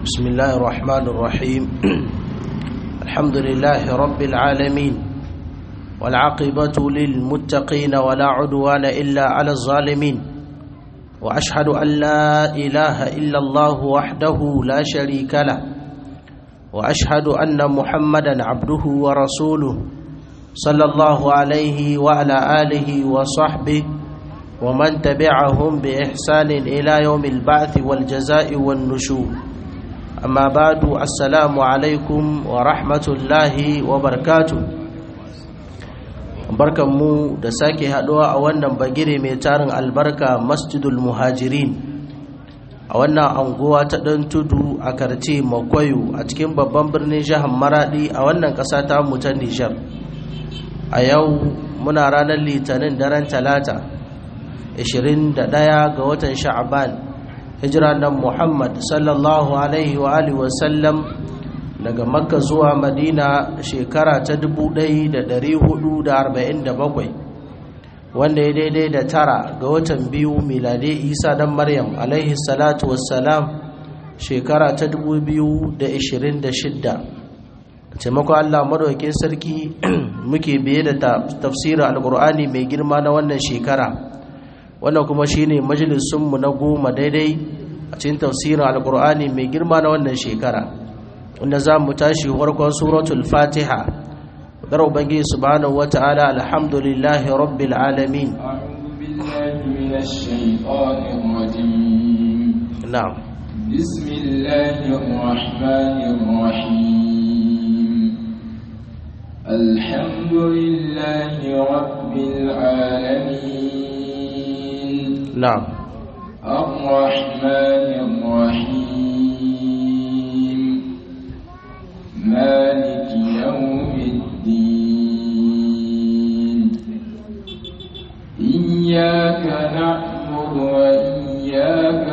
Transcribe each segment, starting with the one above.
بسم الله الرحمن الرحيم الحمد لله رب العالمين والعاقبة للمتقين ولا عدوان إلا على الظالمين وأشهد أن لا إله إلا الله وحده لا شريك له وأشهد أن محمدا عبده ورسوله صلى الله عليه وعلى آله وصحبه ومن تبعهم بإحسان إلى يوم البعث والجزاء والنشور أما بعد السلام عليكم ورحمة الله وبركاته barkanmu da sake haɗuwa a wannan bagire mai tarin albarka masjidul muhajirin a wannan anguwa ta ɗan tudu a karce makwayo a cikin babban birnin jihar maradi a wannan ƙasa ta mu ta nijar a yau muna ranar litinin daren talata 21 ga watan sha'aban hijira nan muhammad sallallahu alaihi wa alihi wasallam daga makka zuwa madina shekara ta 1447 wanda ya daidai da tara ga watan biyu milade isa dan maryam alaihi salatu wassalam shekara ta 2026 taimakon allah madaukin sarki muke biye da tafsirin alkur'ani mai girma na wannan shekara wannan kuma shine majalisunmu na goma daidai a cikin tafsirin alkur'ani mai girma na wannan shekara wanda za mu tashi farkon suratul fatiha dar ubangiji subhanahu wata'ala alhamdulillahi rabbil alamin na'am bismillahir rahmanir rahim alhamdulillahi rabbil alamin na'am الرحمن الرحيم مالك يوم الدين إياك نعبد وإياك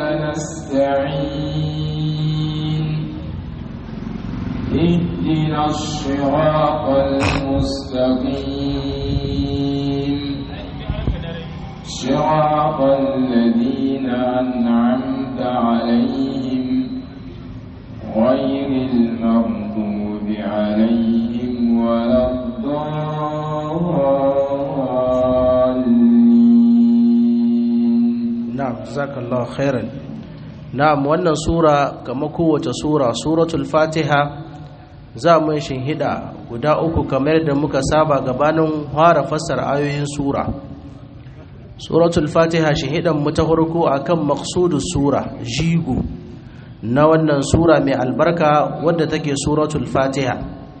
نستعين اهدنا الصراط المستقيم صراط الذين أنعمت عليهم غير المغضوب عليهم ولا الضالين na'am jazakallahu khairan na'am wannan sura kamar kowace sura suratul fatiha za mu hida guda uku kamar da muka saba gabanin fara fassara ayoyin sura suratul fatiha shahidan mu ta farko akan maqsudus sura jigo na wannan sura mai albarka wadda take suratul fatiha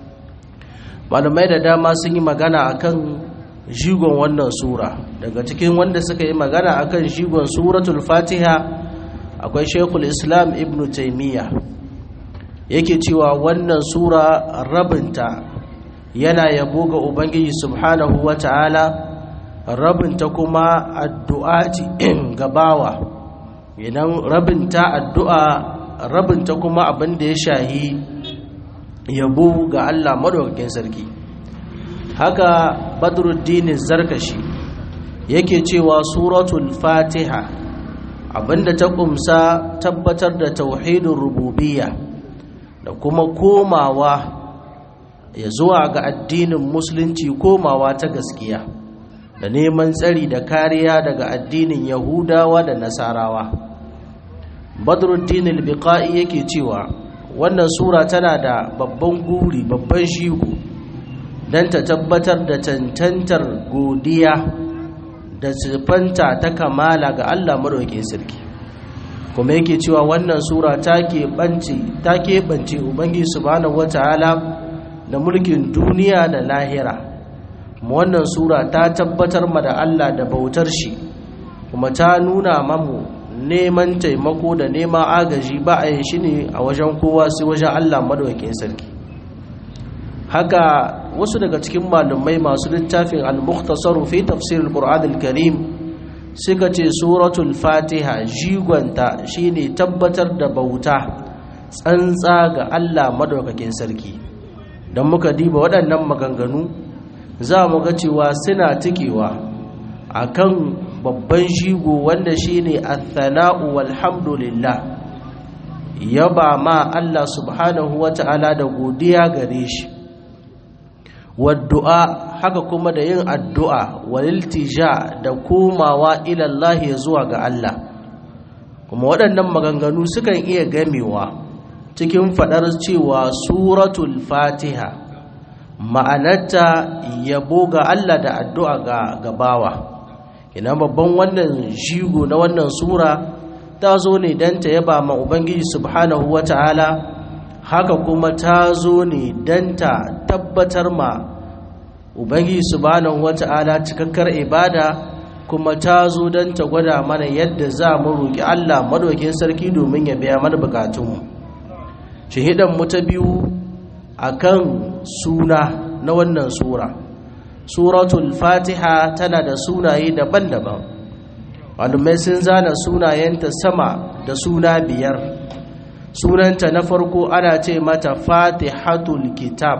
malamai da dama sun yi magana akan jigon wannan sura daga cikin wanda suka yi magana akan jigon suratul fatiha akwai shekul islam ibn taimiyya yake cewa wannan sura rabinta yana yabo ga ubangiji subhanahu wa ta'ala rabinta kuma addu'a ce gabawa idan rabinta addu'a rabinta kuma abin da ya shahi yabo ga Allah madaukakin sarki haka badruddin zarkashi yake cewa suratul fatiha abinda ta kumsa tabbatar da tauhidin rububiyya da kuma komawa ya zuwa ga addinin musulunci komawa ta gaskiya da neman tsari da kariya daga addinin yahudawa da nasarawa badruddin al-biqai yake cewa wannan sura tana da babban guri babban shigo don ta tabbatar da tantantar godiya da sifanta ta kamala ga Allah maɗaukin sarki kuma yake cewa wannan sura ta keɓance ubangi subhanahu wata'ala da mulkin duniya da lahira kuma wannan sura ta tabbatar ma da Allah da bautar shi kuma ta nuna mamu neman taimako da neman agaji ba a yin shi ne a wajen kowa sai wajen Allah maɗaukin sarki haka wasu daga cikin malumai masu littafin al-mukhtasaru fi tafsir al-qur'an al-karim suka ce suratul fatiha jigonta shine tabbatar da bauta tsantsa ga Allah madaukakin sarki don muka diba waɗannan maganganu za mu ga cewa suna tikewa akan babban jigo wanda shine athana'u walhamdulillah yaba ma Allah subhanahu wata'ala da godiya gare shi waddu'a haka kuma da yin addu'a waliltija da komawa ilallahi zuwa ga Allah kuma waɗannan maganganu sukan iya gamewa cikin faɗar cewa suratul fatiha ma'anarta yabo ga Allah da addu'a ga gabawa ina babban wannan jigo na wannan sura ta zo ne don ta yaba ma ubangiji subhanahu wata'ala haka kuma ta zo ne don ta tabbatar ma ubangiji subhanahu wata'ala cikakkar ibada kuma ta zo don ta gwada mana yadda za mu roƙi Allah madaukin sarki domin ya biya mana bukatunmu shahidan mu ta biyu akan suna na wannan sura suratul fatiha tana da sunaye daban-daban malumai sun zana sunayenta sama da suna biyar sunanta na farko ana ce mata fatihatul kitab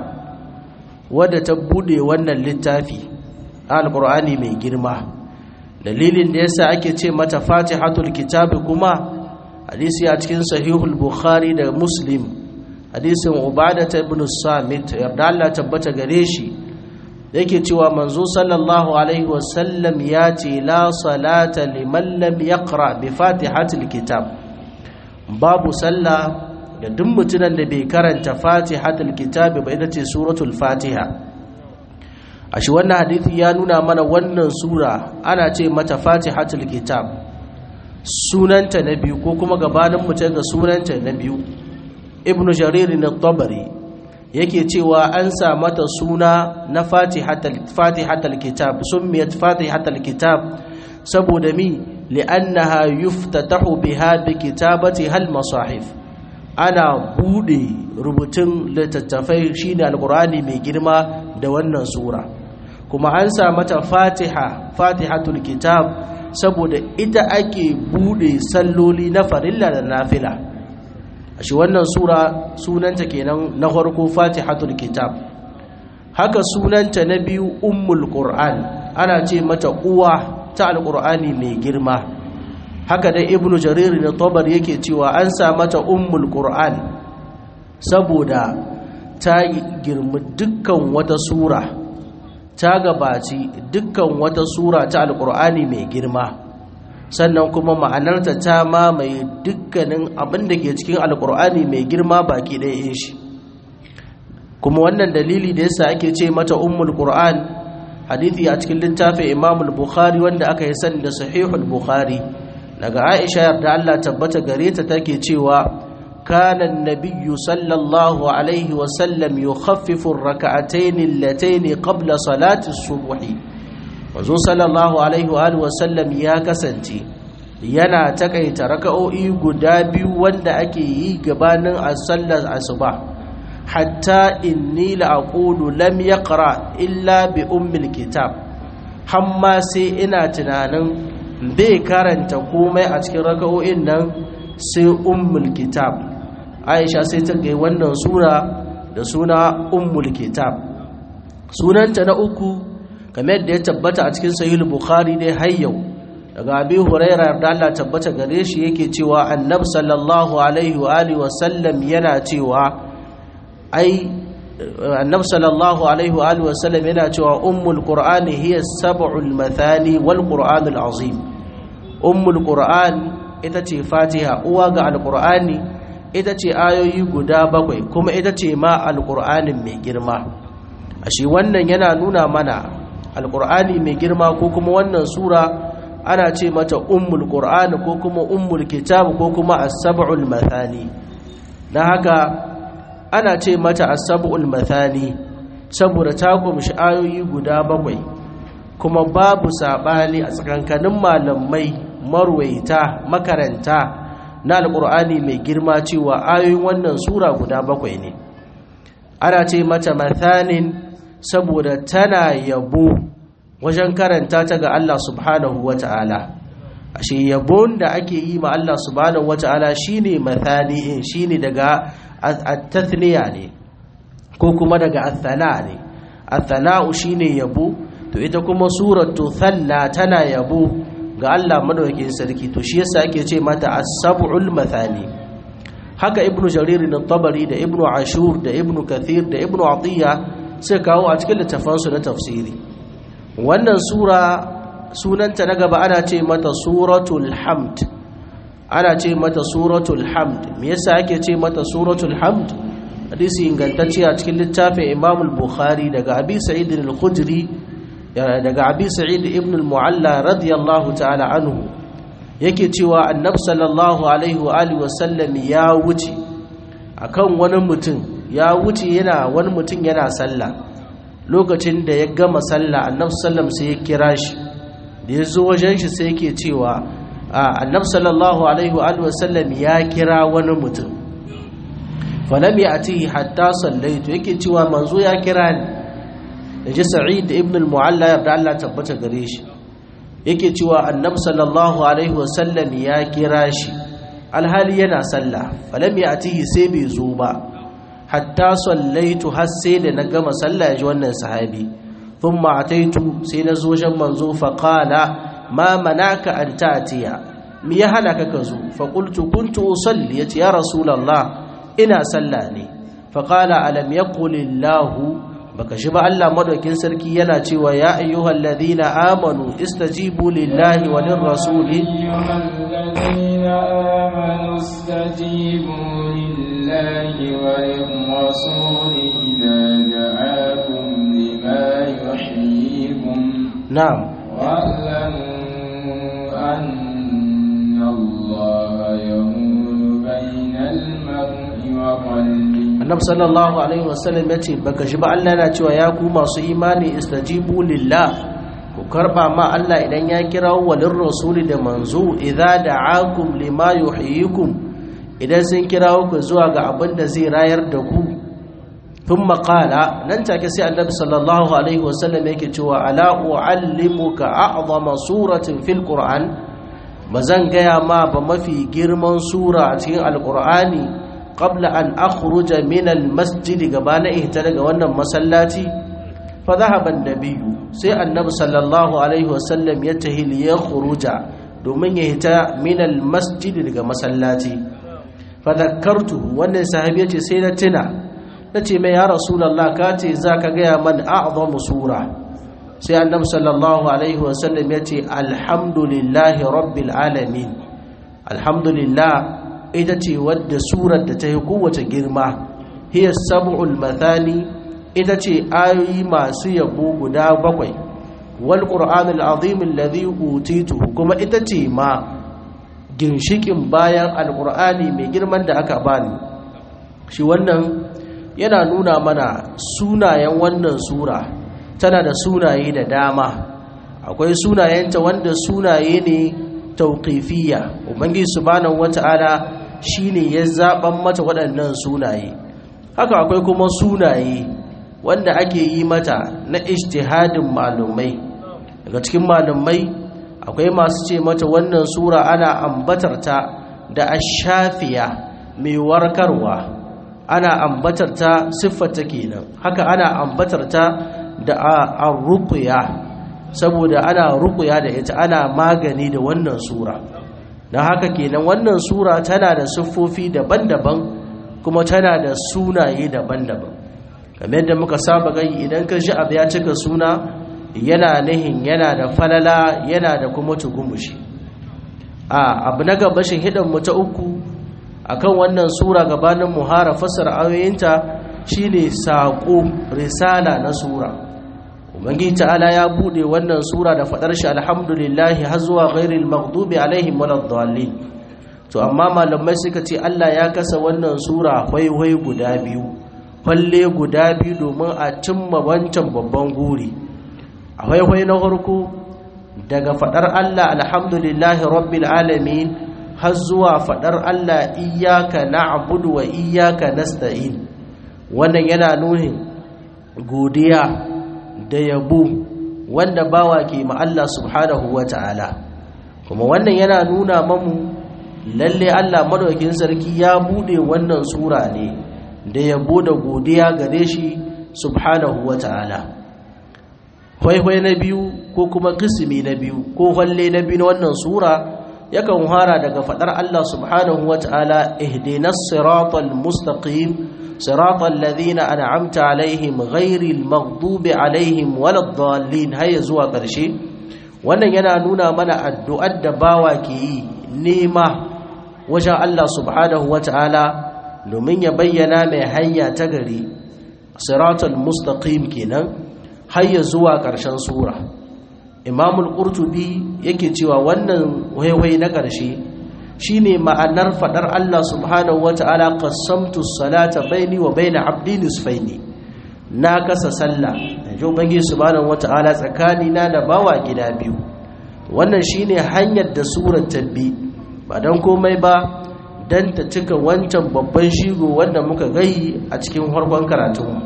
wadda ta bude wannan littafi alkur'ani mai girma dalilin da yasa ake ce mata fatihatul kitab kuma hadisi a cikin sahihul bukhari da muslim hadisin ubadata ibn samit yarda Allah tabbata gare shi yake cewa manzo sallallahu alaihi wasallam ya ce la salata liman lam yaqra bi fatihatil kitab babu sallah da duk mutumin da bai karanta fatihatul kitab ba ita ce suratul fatiha ashi wannan hadisi ya nuna mana wannan sura ana ce mata fatihatul kitab sunanta na biyu ko kuma gabanin mutum ga sunanta na biyu ibnu jarir na yake cewa an sa mata suna na fatihatal kitab summiyat fatihatal kitab saboda mi li'annaha yuftatahu biha bi kitabati hal masahif ana bude rubutun littattafai shine alqur'ani mai girma da wannan sura kuma an sa mata fatiha fatihatul kitab saboda ita ake bude salloli na farilla da nafila shi wannan sura sunanta kenan na farko fatihatul kitab haka sunanta na biyu ummul qur'an ana ce mata uwa ta alqur'ani mai girma haka da ibnu jarir na tabar yake cewa an sa mata ummul qur'an saboda ta girmi dukkan wata sura ta gabaci dukkan wata sura ta alqur'ani mai girma sannan kuma ma'anarta ta mamaye dukkanin abin da ke cikin alkur'ani mai girma baki ɗaya shi kuma wannan dalili da yasa ake ce mata ummul qur'an hadithi a cikin littafin imamul bukhari wanda aka yi sani da sahihul bukhari daga aisha yarda Allah tabbata gare ta take cewa kana an-nabiyyu sallallahu alaihi wa sallam yukhaffifu ar-rak'atayn allatayn qabla salati as-subhi manzo sallallahu alaihi wa sallam ya kasance yana takaita raka'o'i guda biyu wanda ake yi gabanin sallar asuba hatta inni la aqulu lam yaqra illa bi ummil kitab hamma sai ina tunanin bai karanta komai a cikin raka'o'in nan sai ummul kitab aisha sai ta ga wannan sura da suna ummul kitab sunanta na uku kamar da ya tabbata a cikin sahih bukhari dai har yau daga abi huraira da Allah tabbata gare shi yake cewa annabi sallallahu alaihi wa alihi wa sallam yana cewa ai annabi sallallahu alaihi wa alihi wa sallam yana cewa ummul qur'ani hiya sab'ul mathani wal qur'anul azim ummul qur'an ita ce fatiha uwa ga alqur'ani ita ce ayoyi guda bakwai kuma ita ce ma alqur'anin mai girma ashe wannan yana nuna mana alkur'ani mai girma ko kuma wannan sura ana ce mata ummul qur'ani ko kuma ummul kitab ko kuma as-sab'ul mathani dan haka ana ce mata as-sab'ul mathani saboda ta kumshi ayoyi guda bakwai kuma babu sabani a tsakankanin malamai marwaita makaranta na alkur'ani mai girma cewa ayoyin wannan sura guda bakwai ne ana ce mata mathanin saboda tana yabo wajen karanta ta ga Allah subhanahu wa ta'ala ashe yabon da ake yi ma Allah subhanahu wa ta'ala shine mathani'in shine daga at-tathniya ne ko kuma daga athana ne athana'u shine yabo to ita kuma suratu thanna tana yabo ga Allah madaukakin sarki to shi yasa ake ce mata as-sab'ul mathani haka ibnu jarir na tabari da ibnu ashur da ibnu kathir da ibnu atiya sai kawo a cikin littafansu na tafsiri wannan sura sunanta na gaba ana ce mata suratul hamd ana ce mata suratul hamd me yasa ake ce mata suratul hamd hadisi ingantacce a cikin littafin imam al-bukhari daga abi sa'id al-khudri daga abi sa'id ibn al-mu'alla radiyallahu ta'ala anhu yake cewa annab sallallahu alaihi wa alihi wa sallam ya wuce akan wani mutum ya wuce yana wani mutum yana sallah lokacin da ya gama sallah annab sallam sai ya kira shi da ya zo wajen shi sai yake cewa annab sallallahu alaihi wa alihi wa sallam ya kira wani mutum falam ya ati hatta sallaitu yake cewa manzo ya kira ni da ji sa'id ibn al-mu'alla yarda Allah tabbata gare shi yake cewa annabi sallallahu alaihi wasallam ya kira shi alhali yana sallah falam ya ati sai bai zo ba hatta sallaitu har sai da na gama sallah ya ji wannan sahabi thumma ataitu sai na zo jan manzo fa qala ma manaka an ta'tiya me ya hana ka ka zo fa qultu kuntu usalli yace ya rasulullah ina sallah ne faƙala alam ya ƙulillahu baka shi ba Allah madaukin sarki yana cewa ya ayyuhal ladina amanu istajibu lillahi wa lirrasuli na'am واعلموا أن الله يهون بين المرء annab sallallahu alaihi wasallam ya ce baka shi ba Allah yana cewa ya ku masu imani istajibu lillah ku karba ma Allah idan ya kira walin rasuli da manzo idza da'akum lima yuhyikum idan sun kira ku zuwa ga abin da zai rayar da ku thumma qala nan take sai annabi sallallahu alaihi wasallam yake cewa ala uallimuka a'zama suratin fil qur'an bazan gaya ma ba mafi girman sura a cikin alqur'ani qabla an akhruja min almasjid gabana ihta daga wannan masallaci fa dhahaba an-nabiyyu sai annabi sallallahu alaihi wasallam ya tahi li yakhruja domin ya hita min almasjid daga masallaci fa dhakkartu wannan sahabi yace sai na tuna nace mai ya rasulullah ka ce zaka ga man a'zamu sura sai annabi sallallahu alaihi wasallam yace alhamdulillahi rabbil alamin alhamdulillah ita ce wadda surar da ta yi kowace girma hiya sab'ul mathani ita ce ayoyi masu yabo guda bakwai wal qur'anul azim alladhi utituhu kuma ita ce ma ginshikin bayan alqur'ani mai girman da aka bani shi wannan yana nuna mana sunayen wannan sura tana da sunaye da dama akwai sunayenta wanda sunaye ne tauqifiyya ubangiji subhanahu wata'ala shine ya zaban mata waɗannan sunaye haka akwai kuma sunaye wanda ake yi mata na ijtihadin malumai daga cikin malumai akwai masu ce mata wannan sura ana ambatar ta da ashafiya mai warkarwa ana ambatar ta siffarta kenan haka ana ambatar ta da arruqya saboda ana ruqya da ita ana magani da wannan sura don haka kenan wannan sura tana da siffofi daban-daban kuma tana da sunaye daban-daban kamar yadda muka saba gani idan ka ji abu ya cika suna yana nihin yana da falala yana da kuma tugumushi a abu na gaba shi mu ta uku akan wannan sura gabanin muhara fasar ayoyinta shine saƙo risala na sura ubangiji ta'ala ya bude wannan sura da fadar shi alhamdulillahi har zuwa ghairil maghdubi alaihim waladdallin to amma malamai suka ce Allah ya kasa wannan sura hwaiwai guda biyu falle guda biyu domin a cimma wancan babban guri a hwaiwai na farko daga fadar Allah alhamdulillahi rabbil alamin har zuwa fadar Allah iyyaka na'budu wa iyyaka nasta'in wannan yana nuhin godiya da yabo wanda bawa ke ma Allah subhanahu wa ta'ala kuma wannan yana nuna mamu lalle Allah madaukakin sarki ya bude wannan sura ne da yabo da godiya gare shi subhanahu wa ta'ala kwaihwai na biyu ko kuma kisimi na biyu ko halle na biyu na wannan sura yakan fara daga fadar Allah subhanahu wata'ala ihdinas siratal mustaqim siratal ladhina an'amta alaihim ghairil maghdubi alaihim waladdallin hayya zuwa ƙarshe wannan yana nuna mana addu'ar da bawa ke yi nema wajen Allah subhanahu wata'ala domin ya bayyana mai hanya ta gari siratal mustaqim kenan hayya zuwa ƙarshen sura imamul qurtubi yake cewa wannan waiwai na ƙarshe shine ma'anar fadar Allah subhanahu wata'ala qassamtu salata baini wa baina abdi nisfaini na kasa sallah yanzu ubangi subhanahu wata'ala tsakani na da bawa gida biyu wannan shine hanyar da surar tabbi ba dan komai ba dan ta cika wancan babban shigo wanda muka gai a cikin farkon karatunmu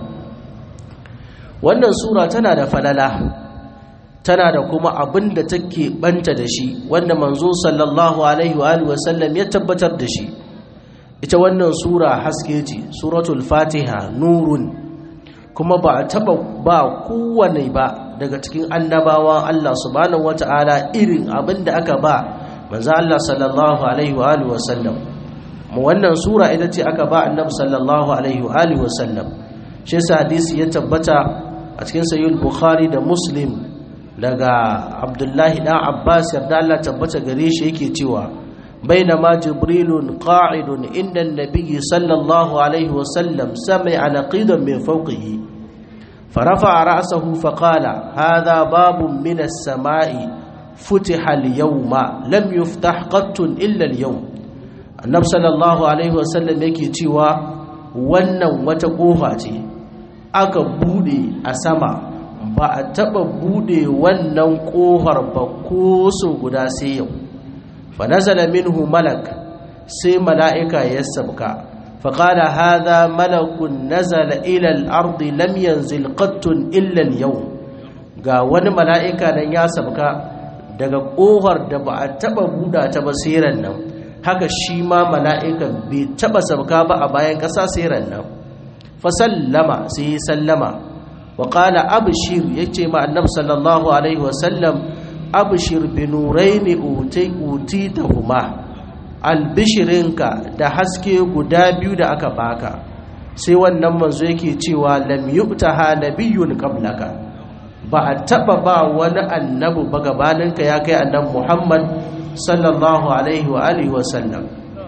wannan sura tana da falala tana da kuma abin da take banta da shi wanda manzo sallallahu alaihi wa alihi wasallam ya tabbatar da shi ita wannan sura haske ce suratul fatiha nurun kuma ba a taba ba kowane ba daga cikin annabawan Allah subhanahu wataala irin abin da aka ba manzo Allah sallallahu alaihi wa alihi wasallam mu wannan sura ita ce aka ba annabi sallallahu alaihi wa alihi wasallam shi hadisi ya tabbata a cikin sahih bukhari da muslim daga abdullahi dan abbas yarda Allah tabbata gare shi yake cewa bainama jibrilun qa'idun inda an-nabiy sallallahu alaihi wa sallam sami'a naqidan min fawqihi فرفع رأسه فقال هذا باب من السماء فتح اليوم لم يفتح قط إلا اليوم النبي صلى الله عليه وسلم yake cewa wannan wata kofa ce aka bude a sama ba a taba bude wannan kofar ba ko so guda sai yau fa nazala minhu malak sai mala'ika ya sabka fa qala hadha malakun nazala ila al-ard lam yanzil qattun illa al-yawm ga wani mala'ika nan ya sabka daga kofar da ba a taba buda ta ba sai nan haka shi ma mala'ikan bai taba sabka ba a bayan ƙasa sai nan fa sallama sai sallama وقال أبشر يجي مع النبي صلى الله عليه وسلم أبشر بنورين أوتي أوتيتهما albishirinka da haske guda biyu da aka baka sai wannan manzo yake cewa lam yubtaha nabiyyun qablaka ba a taba ba wani annabi ba gabaninka ya kai annabi Muhammad sallallahu alaihi wa alihi wa sallam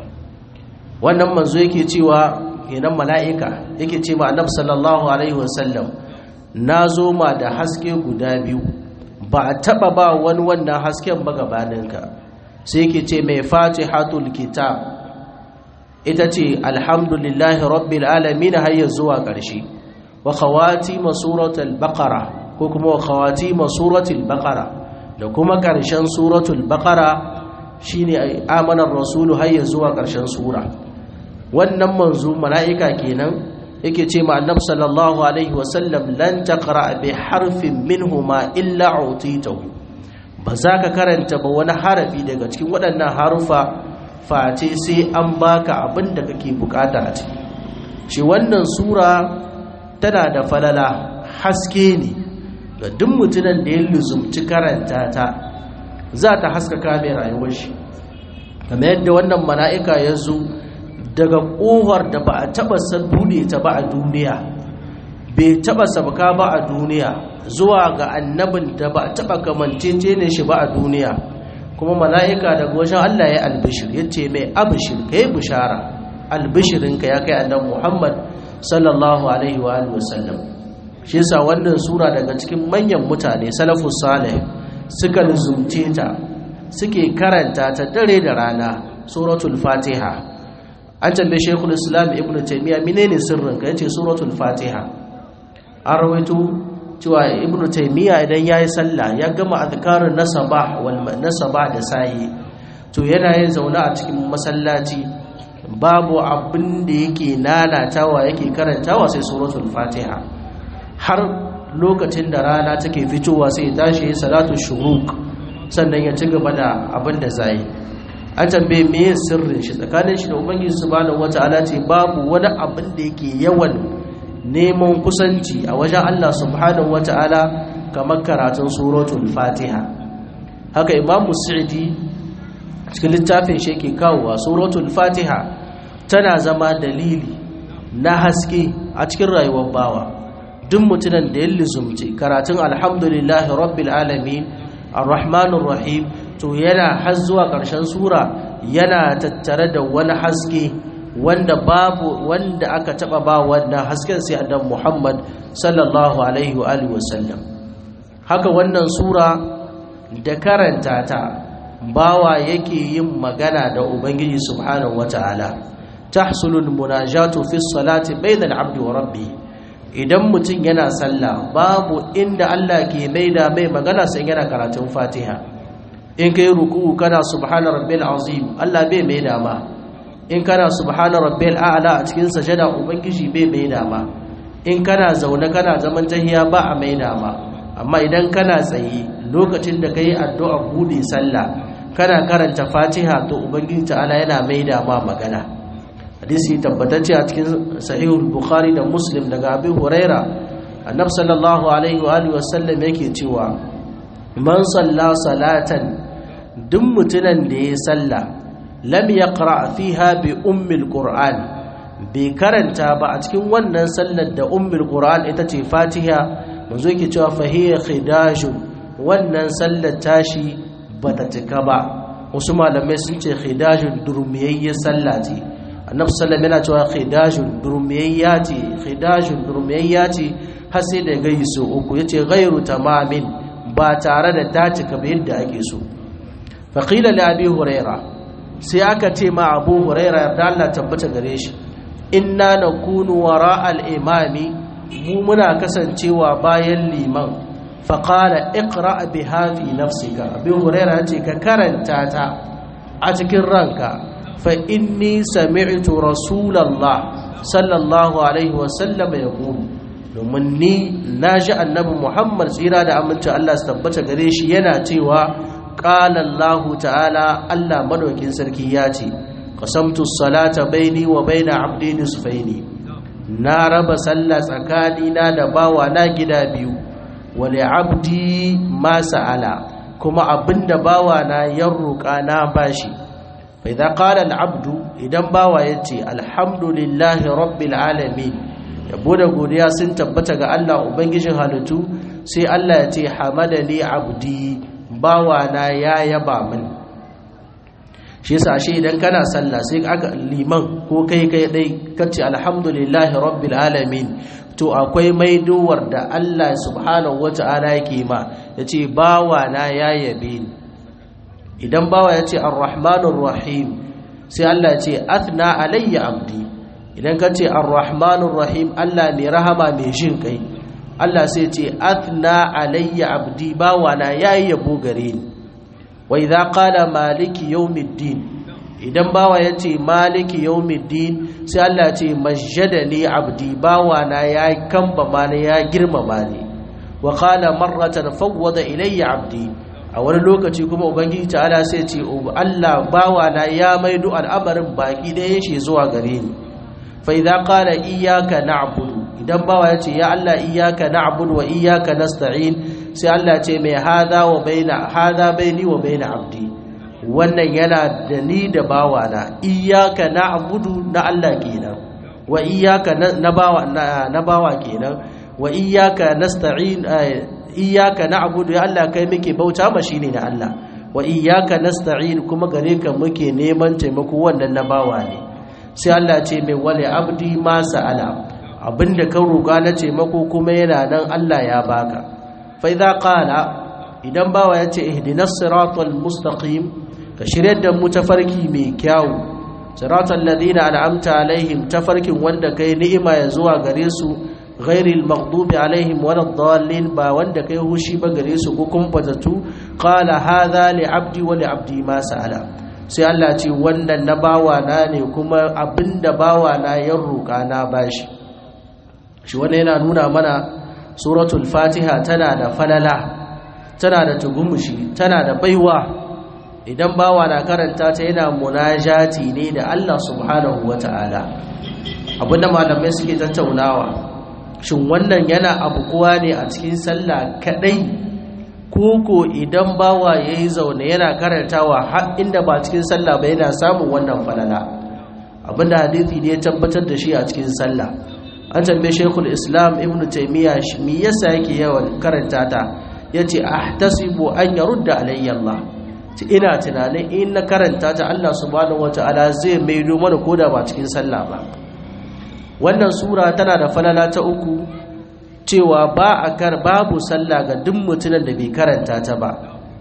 wannan manzo yake cewa kenan mala'ika yake ce ma annabi sallallahu alaihi wa sallam na zo ma da haske guda biyu ba a taba ba wani wannan hasken ba gabaninka sai ke ce mai fatihatul kitab ita ce alhamdulillahi rabbil alamin har zuwa ƙarshe wa khawati suratul baqara ko kuma wa khawati suratul baqara da kuma ƙarshen suratul baqara shine amanar rasulu har zuwa ƙarshen sura wannan manzo mala'ika kenan yake ce ma annabi sallallahu alaihi wasallam lan taqra bi harfin minhuma illa utitahu ba za ka karanta ba wani harafi daga cikin waɗannan harufa face sai an baka abin da kake bukata a ciki shi wannan sura tana da falala haske ne ga duk mutumin da ya luzumci karanta ta za ta haskaka mai rayuwar shi kamar yadda wannan mala'ika ya zo daga ƙofar da ba a taɓa buɗe ta ba a duniya bai taɓa sabka ba a duniya zuwa ga annabin da ba a taɓa kamancece ne shi ba a duniya kuma mala'ika daga wajen Allah ya albishir ya ce mai abishir ka yi bishara albishirinka ya kai annan Muhammad sallallahu alaihi wa wasallam shi yasa wannan sura daga cikin manyan mutane salafus salih suka luzumce ta suke karanta ta dare da rana suratul fatiha an tambaye shekul islam ibn taimiyya menene sirrin ka yace suratul fatiha an rawaito cewa ibn taimiyya idan yayi sallah ya gama azkarun nasabah wal nasabah da sayi to yana yin zauna a cikin masallaci babu abin da yake nanatawa yake karantawa sai suratul fatiha har lokacin da rana take fitowa sai ya tashi salatu shuruq sannan ya ci gaba da abin da zai an tambaye me sirrin shi tsakanin shi da ubangiji subhanahu wataala ce babu wani abin da yake yawan neman kusanci a wajen Allah subhanahu wataala kamar karatun suratul fatiha haka imam mus'idi cikin littafin shi yake kawowa suratul fatiha tana zama dalili na haske a cikin rayuwar bawa duk mutumin da ya lizumci karatun alhamdulillahi rabbil alamin arrahmanir rahim to yana har zuwa ƙarshen sura yana tattare da wani haske wanda babu wanda aka taba ba wannan hasken sai annabi Muhammad sallallahu alaihi wa alihi wasallam haka wannan sura da karanta ta bawa yake yin magana da ubangiji subhanahu wataala tahsulul munajatu fi salati bainal abdi wa rabbi idan mutum yana sallah babu inda Allah ke maida mai magana sai yana karatun Fatiha in kai ruku'u kana subhana rabbil azim Allah bai maida ma in kana subhana rabbil a'la a cikin sajada ubangiji bai maida ma in kana zaune kana zaman tahiya ba a maida ma amma idan kana tsaye lokacin da kai addu'a bude sallah kana karanta Fatiha to ubangiji ta'ala yana maida ma magana hadisi tabbatacce a cikin sahihul bukhari da muslim daga abi huraira annabi sallallahu alaihi wa alihi wasallam yake cewa man salla salatan duk mutunan da ya salla lam yaqra fiha bi ummil qur'an bai karanta ba a cikin wannan sallar da ummul qur'an ita ce fatiha manzo yake cewa fa hiya khidajun wannan sallar tashi bata cika ba wasu malamai sun ce khidajun durmiyayyar sallah ce annabi sallallahu yana cewa khidajun durmiyayya ce khidajun durmiyayya ce har sai da gai so uku yace ghairu tamamin ba tare da ta cika ba yadda ake so fa qila li abi huraira sai aka ce ma abu huraira da Allah tabbata gare shi inna nakunu wara al imami mu muna kasancewa bayan liman fa qala iqra biha fi nafsika abi huraira yace ka karanta ta a cikin ranka فإني سمعت رسول الله صلى الله عليه وسلم يقول domin ni na ji annabi Muhammad tsira da aminci Allah su tabbata gare shi yana cewa qala Allah ta'ala Allah madaukin sarki ya ce qasamtu salata baini wa baina abdi nisfaini na raba sallah tsakani na da bawa na gida biyu wa li abdi ma sa'ala kuma abinda bawa na ya roƙa na bashi فإذا قال العبد idan bawa yace alhamdulillahi rabbil alamin yabo da godiya sun tabbata ga Allah ubangijin halittu sai Allah yace hamadani abdi bawa na ya yaba min shi yasa shi idan kana sallah sai aka liman ko kai kai dai kace alhamdulillahi rabbil alamin to akwai maidowar da Allah subhanahu wata'ala yake ma yace bawa na ya yabe ni idan bawa ya ce arrahmanur rahim sai Allah ya ce athna alayya abdi idan ka ce arrahmanur rahim Allah mai rahama mai jin kai Allah sai ce athna alayya abdi bawa na yayi yabo gare ni wa idza qala maliki yawmiddin idan bawa ya ce maliki yawmiddin sai Allah ya ce majjadani abdi bawa na ya kamba ni ya girmama ni wa qala marratan fawwada ilayya abdi a wani lokaci kuma ubangiji ta'ala sai ce Allah bawa na ya maido al'amarin baki da yake zuwa gare ni fa idza qala iyyaka na'budu idan bawa ya ce ya Allah iyyaka na'budu wa iyyaka nasta'in sai Allah ce mai hada wa baina hada baini wa baina abdi wannan yana da ni da bawa na iyyaka na'budu na Allah kenan wa iyyaka na bawa na bawa kenan wa iyyaka nasta'in iyaka na'budu ya Allah kai muke bauta ma shine na Allah wa iyaka nasta'in kuma gare ka muke neman taimako wannan na bawa ne sai Allah ce mai wale abdi ma sa'ala abinda ka roƙa na taimako kuma yana nan Allah ya baka fa idza qala idan bawa ya ce ihdinas siratal mustaqim ka shiryar da mu tafarki mai kyau siratal ladina an'amta alaihim tafarkin wanda kai ni'ima ya zuwa gare su ghairil maghdubi alaihim waladdallin ba wanda kai hushi ba gare su ko kuma fatatu qala hadha li abdi wa li abdi ma sa'ala sai Allah ce wannan na bawa na ne kuma abinda bawa na ya roƙa na bashi shi wannan yana nuna mana suratul fatiha tana da falala tana da tugumushi tana da baiwa idan bawa na karanta ta yana munajati ne da Allah subhanahu wataala abinda malamai suke tattaunawa shin wannan yana abu kuwa ne a cikin sallah kadai koko idan bawa ya yi zaune yana karantawa har inda ba cikin sallah ba yana samun wannan falala abinda hadithi ne ya tabbatar da shi a cikin sallah an tambaye shekul islam ibn taimiyya me yasa yake yawan karanta ta ya ce ahtasibu an yarudda alayya Allah ina tunanin in na karanta ta Allah subhanahu wata'ala zai maido mana koda ba cikin sallah ba wannan sura tana da falala ta uku cewa ba a kar babu sallah ga duk mutumin da bai karanta ta ba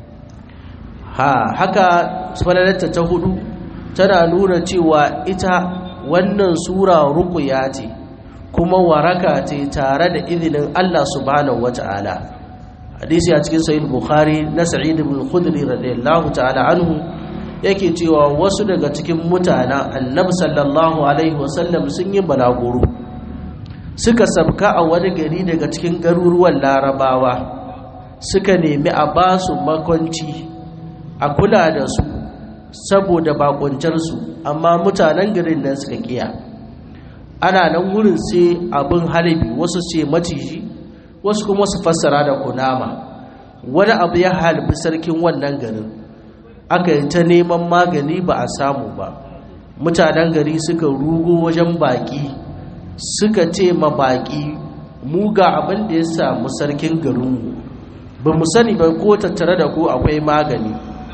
ha haka falalarta ta hudu tana nuna cewa ita wannan sura ruqya ce kuma waraka ce tare da izinin Allah subhanahu wata'ala hadisi a cikin sahih bukhari na sa'id ibn khudri radiyallahu ta'ala anhu yake cewa wasu daga cikin mutanen annabi sallallahu alaihi wasallam sun yi balaguro suka sabka a wani gari daga cikin garuruwan larabawa suka nemi a ba su makwanci a kula da su saboda bakuncarsu amma mutanen garin nan suka kiya ana nan wurin sai abin halibi wasu ce maciji wasu kuma su fassara da kunama wani abu ya halibi sarkin wannan garin aka yi ta neman magani ba a samu ba mutanen gari suka rugo wajen baki suka ce ma baki mu ga abin da ya samu sarkin garinmu ba mu sani ba ko tattare da ku akwai magani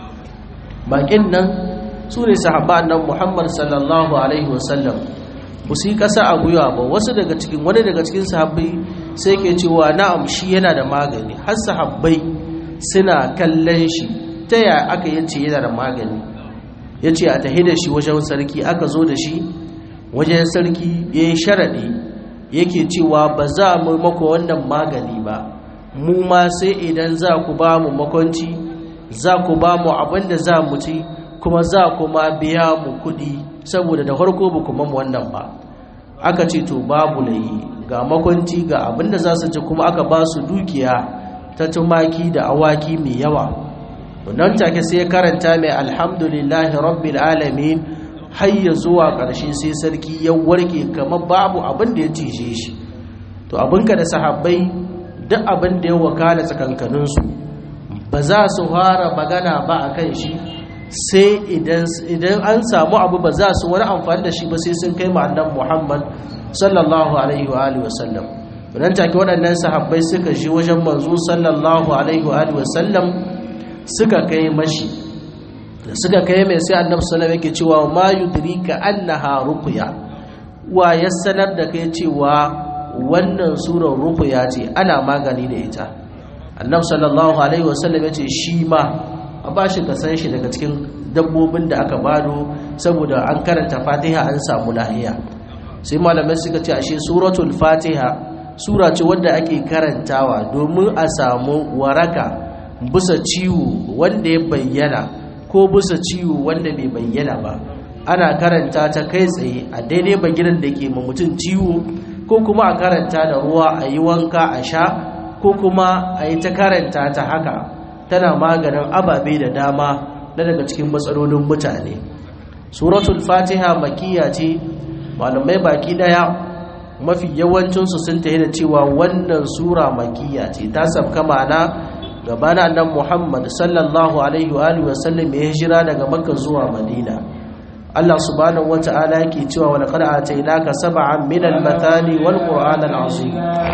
bakin nan su ne sahaba nan muhammad sallallahu alaihi wasallam ba su yi ƙasa a gwiwa ba wasu daga cikin wani daga cikin sahabbai sai ke cewa na'am shi yana da magani har sahabbai suna kallon shi ta ya aka yace yana da magani ya ce a tahi da shi wajen sarki aka zo da shi wajen sarki ya yi sharaɗi yake cewa ba za mu mako wannan magani ba mu ma sai idan za ku ba mu makwanci za ku ba mu abin da za mu ci kuma za ku ma biya mu kuɗi saboda da farko ba kuma mu wannan ba aka ce to babu layi ga makwanci ga abin da za su ci kuma aka ba su dukiya ta tumaki da awaki mai yawa wannan take sai ya karanta mai alhamdulillahi rabbil alamin har ya zuwa ƙarshe sai sarki ya warke kamar babu abin da ya cije shi to abinka da sahabbai duk abin da ya wakala tsakankaninsu ba za su fara magana ba a kan shi sai idan an samu abu ba za su wani amfani da shi ba sai sun kai ma'annan muhammad sallallahu alaihi wa alihi wasallam wannan take waɗannan sahabbai suka ji wajen manzo sallallahu alaihi wa alihi wasallam suka kai mashi da suka kai mai sai annabi sallallahu alaihi yake cewa ma yudrika annaha ruqya wa ya sanar da kai cewa wannan surar ruqya ce ana magani da ita annabi sallallahu alaihi wasallam yace shi ma a bashi ka san shi daga cikin dabbobin da aka bado saboda an karanta fatiha an samu lahiya sai malamai suka ce ashe suratul fatiha sura ce wadda ake karantawa domin a samu waraka bisa ciwo wanda ya bayyana ko bisa ciwo wanda bai bayyana ba ana karanta ta kai tsaye a daidai bagiran da ke mutum ciwo ko kuma a karanta da ruwa a yi wanka a sha ko kuma a yi ta karanta ta haka tana maganin ababe da dama na daga cikin matsalolin mutane suratul fatiha makiya ce malamai baki daya mafi yawancinsu sun tafi da cewa wannan sura makiya ce ta sabka ma'ana gabana nan muhammad sallallahu alaihi wa alihi wasallam ya hijira daga makka zuwa madina Allah subhanahu wata'ala yake cewa wa laqad atainaka sab'an min al-mathani wal qur'an al-azim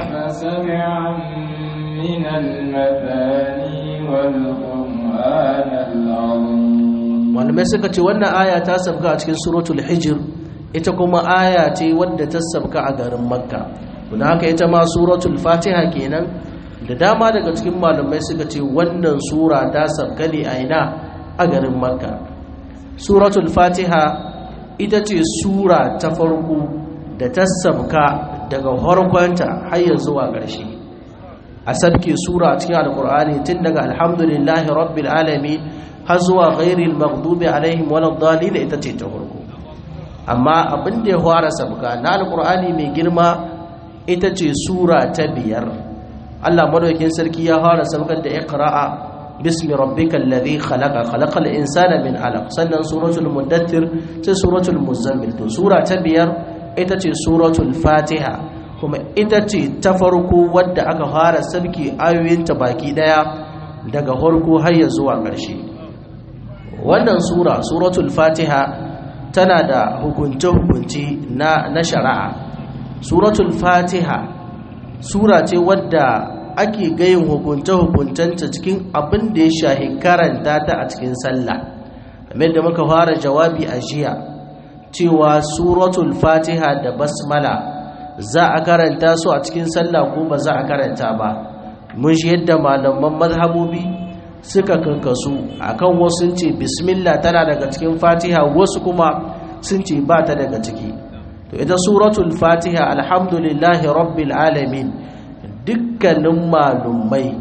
من المثاني والقرآن العظيم malamai suka ce wannan aya ta sabka a cikin suratul hijr ita kuma aya ce wadda ta sabka a garin makka don haka ita ma suratul fatiha kenan da dama daga cikin malamai suka ce wannan sura ta sabka ne a ina a garin makka suratul fatiha ita ce sura ta farko da ta sabka daga harkonta har zuwa ƙarshe a sabke sura cikin alkur'ani tun daga alhamdulillahi rabbil alamin har zuwa ghairil maghdubi alaihim waladdallin ita ce ta farko amma abin da ya fara sabka na alkur'ani mai girma ita ce sura ta biyar Allah madaukakin sarki ya fara sabkar da iqra'a bismi rabbikal ladhi khalaqa khalaqal insana min alaq sannan suratul muddathir sai suratul muzammil to sura ta biyar ita ce suratul fatiha kuma ita ce ta farko wadda aka fara sabki ayoyinta baki daya daga harko har ya zuwa ƙarshe wannan sura suratul fatiha tana da hukunce-hukunci na, na shari'a suratul fatiha sura ce wadda ake gayin hukunce-hukuncenta cikin abin da ya shahi karanta ta a cikin sallah kamar da muka fara jawabi a jiya cewa suratul fatiha da basmala za a karanta su a cikin sallah ko ba za a karanta ba mun shi yadda malaman mazhabobi suka kankasu akan wasu sun ce bismillah tana daga cikin fatiha wasu kuma sun ce ba ta daga ciki to ita suratul fatiha alhamdulillahi rabbil alamin dukkanin malumai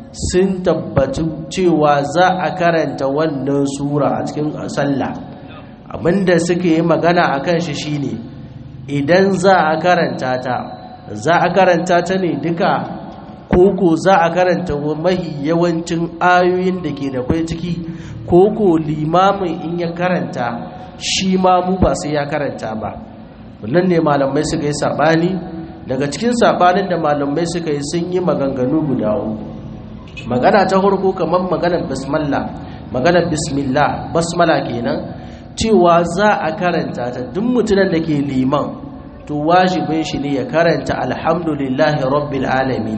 sun tabbatu cewa za a karanta wannan sura a cikin sallah abinda suke yi magana akan shi shine idan za a karanta ta za a karanta ta ne duka koko za a karanta mahi yawancin ayoyin da ke da kwai ciki koko limamin in ya karanta shi ma mu ba sai ya karanta ba wannan ne malamai suka yi sabani daga cikin sabanin da malamai suka yi sun yi maganganu guda uku magana ta farko kamar maganar bismillah maganar bismillah basmala kenan cewa za a karanta ta duk mutumin da ke liman to wajibin shi ne ya karanta alhamdulillahi rabbil alamin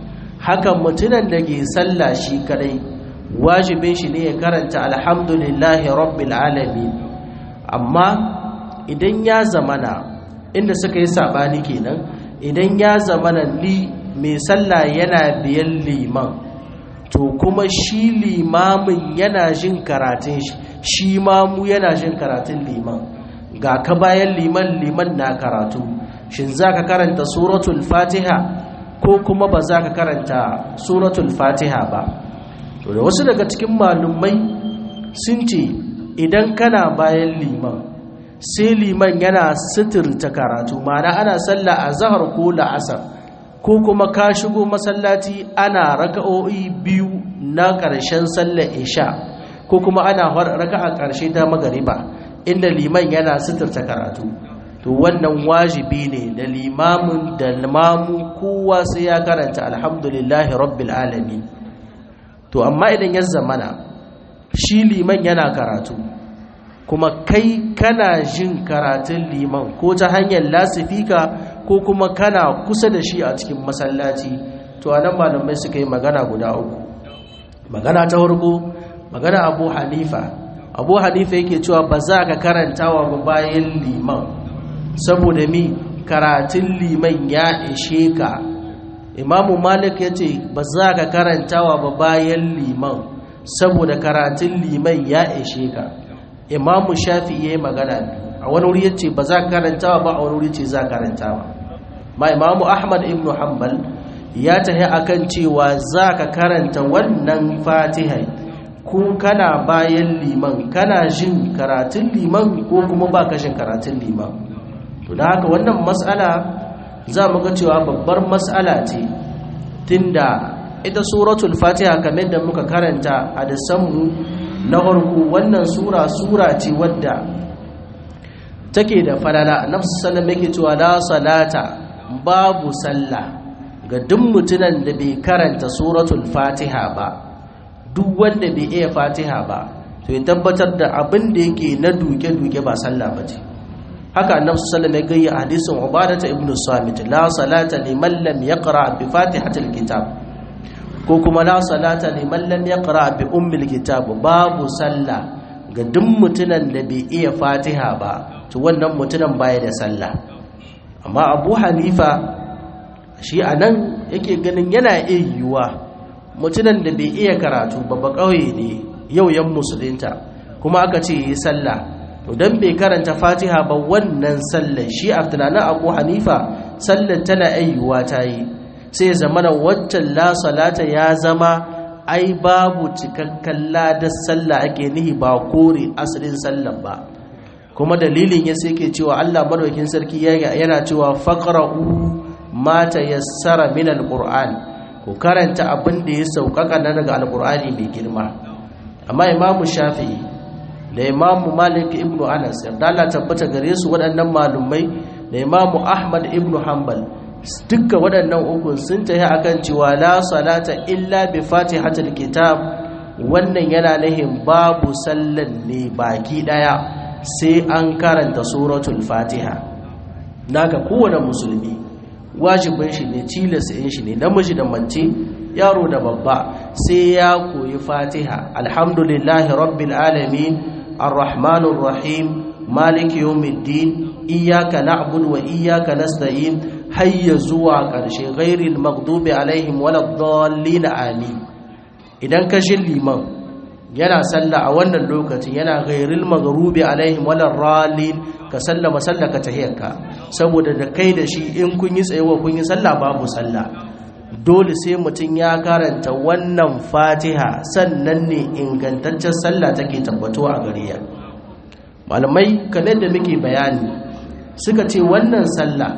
hakan mutumin da ke sallah shi kadai wajibin shi ne ya karanta alhamdulillahi rabbil alamin amma idan ya zamana inda suka yi sabani kenan idan ya zamana li mai sallah yana biyan liman to kuma shi limamin yana jin karatun shi shi mamu yana jin karatun liman ga ka bayan liman liman na karatu shin za ka karanta suratul fatiha ko kuma ba za ka karanta suratul fatiha ba to da wasu daga cikin malumai sun ce idan kana bayan liman sai liman yana suturta karatu mana ana sallah a zahar ko la'asar ko kuma ka shigo masallaci ana raka'o'i biyu na ƙarshen sallar isha ko kuma ana raka'a ƙarshe ta magariba inda liman yana suturta karatu to wannan wajibi ne da limamin da limamu kowa sai ya karanta alhamdulillahi rabbil alamin to amma idan ya zamana shi liman yana karatu kuma kai kana jin karatun liman ko ta hanyar lasifika ko kuma kana kusa da shi a cikin masallaci to anan malamai suka yi magana guda uku magana ta farko magana abu hanifa abu hanifa yake cewa ba za ka karantawa ba bayan liman saboda mi karatun liman ya ishe ka imamu malik ya ce ba za ka karantawa ba bayan liman saboda karatun liman ya ishe ka imamu shafi ya yi magana a wani wuri ya ce ba za ka karantawa ba a wani wuri ce za ka karantawa ma imamu ahmad ibn hanbal ya tahi akan cewa za ka karanta wannan fatihai ko kana bayan liman kana jin karatun liman ko kuma ba ka jin karatun liman to da haka wannan matsala za mu ga cewa babbar matsala ce tunda ita suratul fatiha kamar da muka karanta a mu na farko wannan sura sura ce wadda take da falala nafsu sallam yake cewa la salata babu sallah ga duk mutunan da bai karanta suratul fatiha ba duk wanda bai iya fatiha ba to ya tabbatar da abin da yake na duke-duke ba sallah ba ce haka annabi sallallahu alaihi wasallam ya hadisin ubadata ibnu samit la salata liman lam yaqra bi fatihatil kitab ko kuma la salata liman lam yaqra bi ummil kitab babu sallah ga duk mutunan da bai iya fatiha ba to wannan mutunan baya da sallah amma abu hanifa shi anan yake ganin yana iya yiwuwa mutunan da bai iya karatu babba ƙauye ne yau yan musulunta kuma aka ce yi sallah to dan bai karanta fatiha ba wannan sallar shi a tunanin abu hanifa sallar tana ayyuwa ta yi sai zamana waccan la salata ya zama ai babu cikakken ladar sallah ake nihi ba kore asalin sallar ba kuma dalilin ya sai ke cewa allah madaukin sarki yana cewa faqra'u mata yassara min alquran ku karanta abin da ya sauƙaƙa na daga alqur'ani mai girma amma imamu shafi'i da imamu malik ibnu anas yarda Allah tabbata gare su waɗannan malumai da imamu ahmad ibnu hanbal dukkan waɗannan uku sun tafi akan cewa la salata illa bi fatihatul kitab wannan yana nahin babu sallan ne baki daya sai an karanta suratul fatiha naka kowane musulmi wajibin shi ne tilas in shi ne namiji da mace yaro da babba sai ya koyi fatiha alhamdulillahi rabbil alamin arrahmanir rahim maliki yawmiddin iyyaka na'budu wa iyyaka nasta'in hayya zuwa ƙarshe ghairil maghdubi alaihim waladdallin amin idan ka shin liman yana sallah a wannan lokacin yana ghairil maghdubi alaihim walarralin ka sallama sallaka tahiyarka saboda da kai da shi in kun yi tsayewa kun yi sallah babu sallah dole sai mutum ya karanta wannan fatiha sannan ne ingantaccen sallah take tabbatuwa a gariya malamai kamar da muke bayani suka ce wannan sallah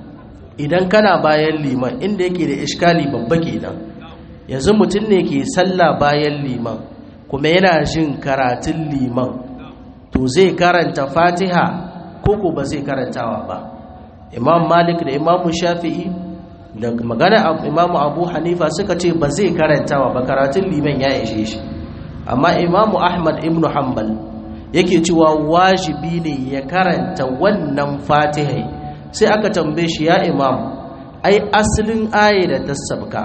idan kana bayan liman inda yake da iskali babba kenan yanzu mutum ne ke sallah bayan liman kuma yana jin karatun liman to zai karanta fatiha koko ba zai karantawa ba imam malik da imamu shafi'i da magana imamu abu hanifa suka ce ba zai karantawa ba karatun liman ya ishe shi amma imamu ahmad ibn hanbal yake cewa wajibi ne ya karanta wannan fatihai sai aka tambaye shi ya imam ai asalin aye da ta sabka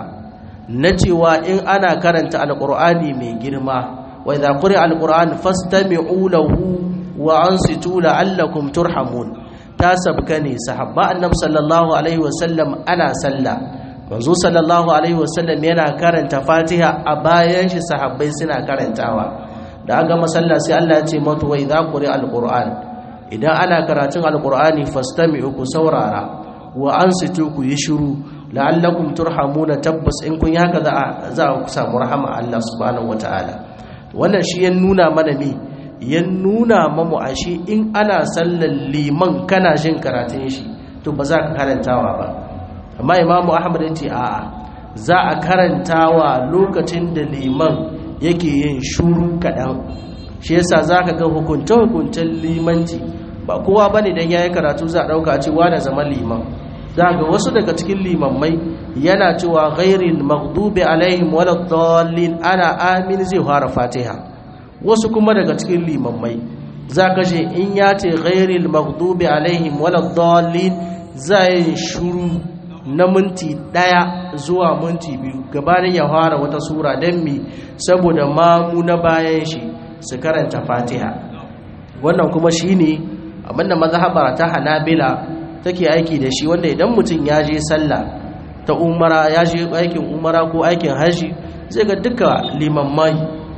na cewa in ana karanta alqur'ani mai girma wa idza quri'a alqur'an fastami'u lahu wa ansitu la'allakum turhamun ta sabka ne sahabba annabi sallallahu alaihi wasallam ana sallah manzo sallallahu alaihi wasallam yana karanta fatiha a bayan shi sahabbai suna karantawa da aga masalla sai Allah ya ce mata wa idza quri'a alqur'an idan ana karatun alqur'ani fastami'u ku saurara wa ansitu ku yi shiru la'allakum turhamuna tabbas in kun yi haka za za ku samu rahama Allah subhanahu wataala wannan shi ya nuna mana me ya nuna mamu ashe in ana sallar liman kana jin karatun shi to ba za ka karantawa ba amma imamu ahmad ya ce a'a za a karantawa lokacin da liman yake yin shuru kaɗan shi yasa za ka ga hukunce-hukuncen limanci ba kowa ba ne don ya yi karatu za a ɗauka cewa da zama liman za ga wasu daga cikin limammai yana cewa gairin maghdubi alaihim waladdallin ana amin zai fara fatiha wasu kuma daga cikin limammai za ka ce in ya ce ghairil maghdubi alaihim waladdallin za yi shuru na minti daya zuwa minti biyu gabanin ya fara wata sura don mi saboda mamu na bayan shi su karanta fatiha wannan kuma shi ne abinda mazhabar ta hanabila take aiki da shi wanda idan mutum ya je sallah ta umara ya je aikin umara ko aikin haji zai ga duka limammai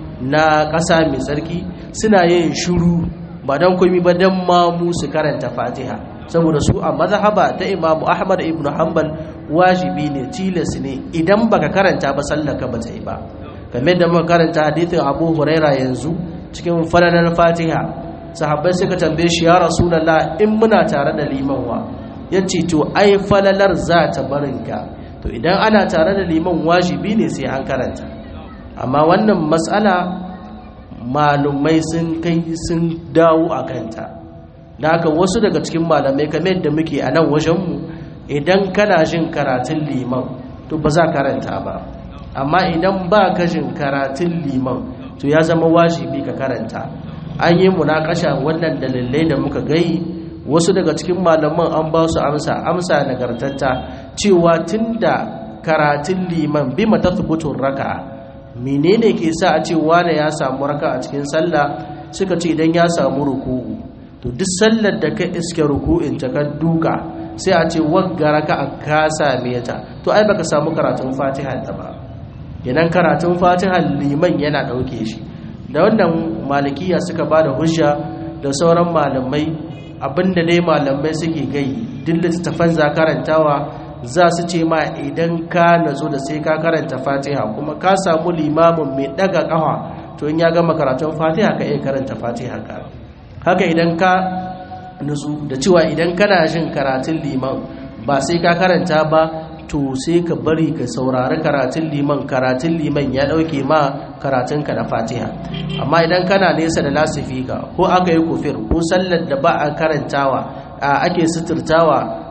na ƙasa mai tsarki suna yin shuru ba don komi ba don mamu su karanta fatiha saboda su a mazhaba ta imamu ahmad ibn hanbal wajibi ne tilas ne idan baka karanta ba sallaka ba ta yi ba game da muka karanta hadithin abu huraira yanzu cikin falalar fatiha sahabbai suka tambaye shi ya rasulullah in muna tare da limanwa ya ce to ai falalar za ta barinka to idan ana tare da liman wajibi ne sai an karanta amma wannan matsala malumai sun kai sun dawo a kanta da haka wasu daga cikin malamai kamar da muke a nan wajenmu idan kana jin karatun liman to ba za karanta ba amma idan ba ka jin karatun liman to ya zama wajibi ka karanta an yi munakasha wannan dalilai da muka gai wasu daga cikin malaman an ba su amsa amsa nagartatta cewa tunda karatun liman bi matathbutun raka'a menene ke sa a ce wane ya samu raka a cikin sallah suka ce idan ya samu ruku'u to duk sallar da ka iske ruku'in ta ka duka sai a ce wagga raka a ka same ta to ai baka samu karatun fatiha ta ba idan karatun fatiha liman yana dauke shi da wannan malikiya suka ba da hujja da sauran malamai abinda dai malamai suke gai duk littattafan za karantawa za su ce ma idan ka nazo da sai ka karanta fatiha kuma ka samu limamin mai daga kafa to in ya gama karatun fatiha ka iya karanta fatiha ka haka idan ka nazo da cewa idan kana jin karatun liman ba sai ka karanta ba to sai ka bari ka saurari karatun liman karatun liman ya dauke ma karatunka na fatiha amma idan kana nesa da lasifika ko aka yi kufir ko sallar da ba a karantawa ake suturtawa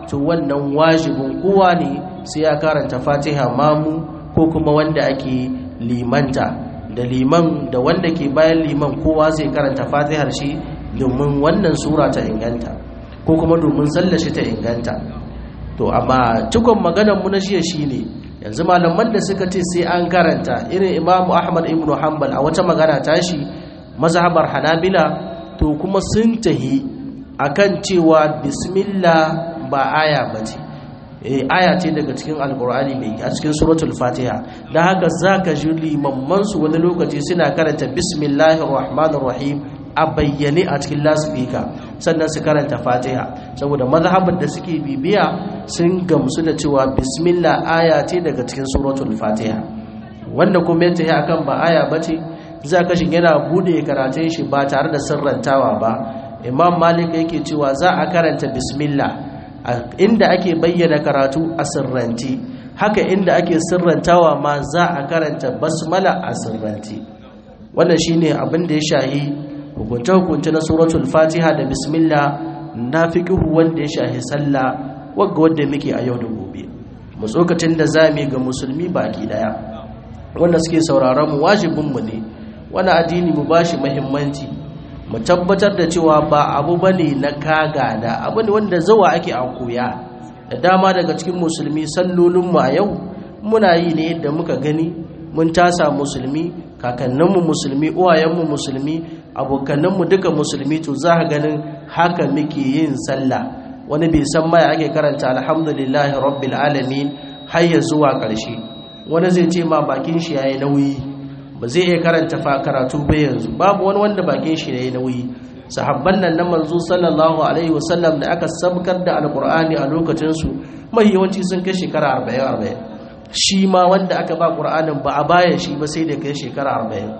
to wannan wajibin kowa ne sai ya karanta fatiha mamu ko kuma wanda ake limanta da liman da wanda ke bayan liman kowa zai karanta fatihar shi domin wannan sura ta inganta ko kuma domin sallashi ta inganta to amma cikon maganar mu na shiya shine yanzu malaman da suka ce sai an karanta irin imamu ahmad ibn hanbal a wata magana tashi mazhabar hanabila to kuma sun tahi akan cewa bismillah ba aya bace eh aya ce daga cikin alqur'ani mai a cikin suratul fatiha dan haka zaka ji limamman su wani lokaci suna karanta bismillahir rahmanir rahim a bayyane a cikin lasfika sannan su karanta fatiha saboda mazhabar da suke bibiya sun gamsu da cewa bismillah aya ce daga cikin suratul fatiha wanda kuma ya tafi akan ba aya bace za ka shi yana bude karatun shi ba tare da sirrantawa ba imam malik yake cewa za a karanta bismillah inda ake bayyana karatu a sirranti haka inda ake sirrantawa ma za a karanta basmala a sirranti wannan shine abin da ya shahi hukunce-hukunce na suratul fatiha da bismillah na fiƙihu wanda ya shahi sallah wagga wanda muke a yau da gobe mu tsokacin da zami ga musulmi baki daya wanda suke sauraron mu wajibinmu ne wani addini mu bashi muhimmanci mu tabbatar da cewa ba abu bane na kaga da abu ne wanda zawa ake a koya da dama daga cikin musulmi sallolinmu a yau muna yi ne yadda muka gani mun tasa musulmi kakanninmu musulmi uwayenmu musulmi abokanninmu duka musulmi to za ka ganin haka muke yin sallah wani bai san mai ake karanta alhamdulillahi rabbil alamin har ya zuwa ƙarshe wani zai ce ma bakin shi yayi nauyi ba zai iya karanta fa karatu ba yanzu babu wani wanda bakin shi yayi nauyi sahabban nan na manzo sallallahu alaihi wasallam da aka sabkar da alqur'ani a lokacin su mai yawanci sun kai shekara 40 40 shi ma wanda aka ba qur'anin ba a bayan shi ba sai da kai shekara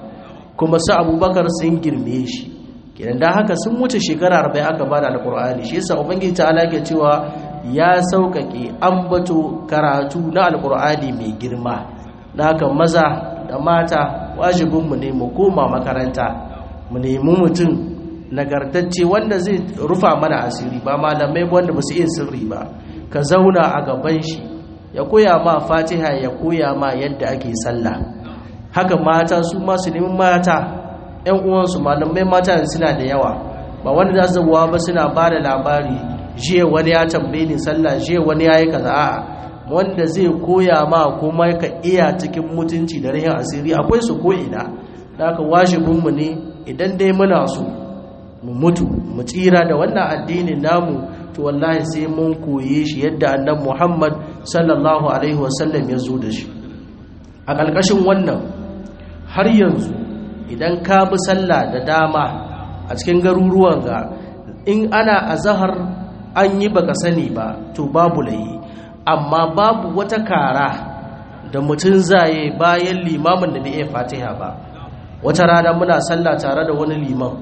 40 kuma su abubakar sun girme shi kenan da haka sun wuce shekara 40 aka ba da alqur'ani shi yasa ubangiji ta'ala ke cewa ya sauƙaƙe ambato karatu na alqur'ani mai girma da haka maza da mata wajibinmu ne mu koma makaranta mu nemi mutum nagartacce wanda zai rufa mana asiri ba malamai wanda ba su iya sirri ba ka zauna a gaban shi ya koya ma fatiha ya koya ma yadda ake sallah haka mata su masu neman mata yan uwansu malamai mata suna da yawa ba wanda za su ba suna ba da labari jiya wani ya tambaye ni sallah jiya wani ya yi kaza a'a wanda zai koya ma kuma ka iya cikin mutunci da rahin asiri akwai su ko'ina da aka wajibinmu ne idan dai muna so mu mutu mu tsira da wannan addinin namu to wallahi sai mun koye shi yadda annan muhammad sallallahu alaihi wasallam ya zo da shi a ƙarƙashin wannan har yanzu idan ka bi sallah da dama a cikin garuruwan ga in ana azahar an yi baka sani ba to babu layi amma babu wata kara da mutum zaye bayan limamin da bai iya fatiha ba wata rana muna sallah tare da wani liman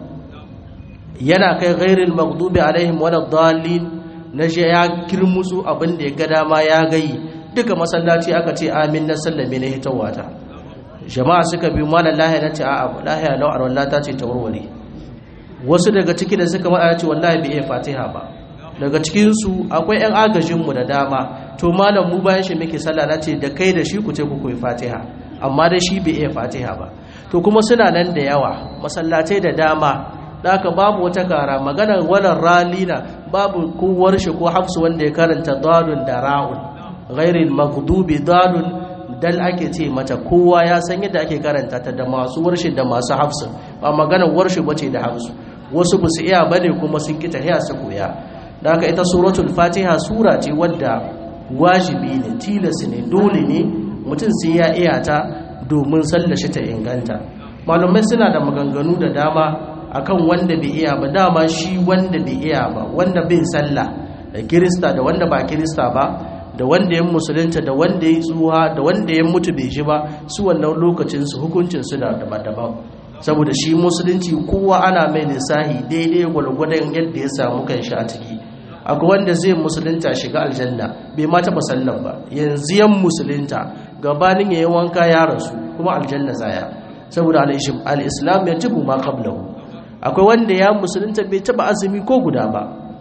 yana kai ghairil maghdubi alaihim wala dhalin na je ya kirmusu abin da ya ga dama ya gayi duka masallaci aka ce amin na sallame na hitawata jama'a suka bi mana lahiya na ce a'a lahiya lau arwallah ta ce ta warware wasu daga ciki da suka maɗa ce wallahi bai iya fatiha ba daga cikinsu akwai 'yan agajinmu da dama to malam mu bayan shi muke sallah na ce da kai da shi ku ce ku koyi fatiha amma da shi bai iya fatiha ba to kuma suna nan da yawa masallatai da dama da haka babu wata kara maganar wannan ralina babu kowar shi ko hafsu wanda ya karanta dalun da ra'un ghairil maghdubi dalun dal ake ce mata kowa ya san yadda ake karanta ta da masu warshi da masu hafsu ba maganar warshi bace da hafsu wasu ba su iya bane kuma sun kita hiya su koya da haka ita suratul fatiha sura ce wadda wajibi ne tilas ne dole ne mutum sai ya iya ta domin sallashi ta inganta malumai suna da maganganu da dama akan wanda bai iya ba dama shi wanda bai iya ba wanda bai sallah da kirista da wanda ba kirista ba da wanda ya musulunta da wanda ya tsuha da wanda ya mutu bai ji ba su wannan lokacin su hukuncin su da daban-daban saboda shi musulunci kowa ana mai lissahi daidai gwalgwadon yadda ya samu kanshi a ciki akwai wanda zai musulunta shiga aljanna bai ma taɓa sallan ba yanzu yan musulunta gabanin yayin wanka ya rasu kuma aljanna zaya saboda al-islam ya jibu ma qablahu akwai wanda ya musulunta bai taba azumi ko guda ba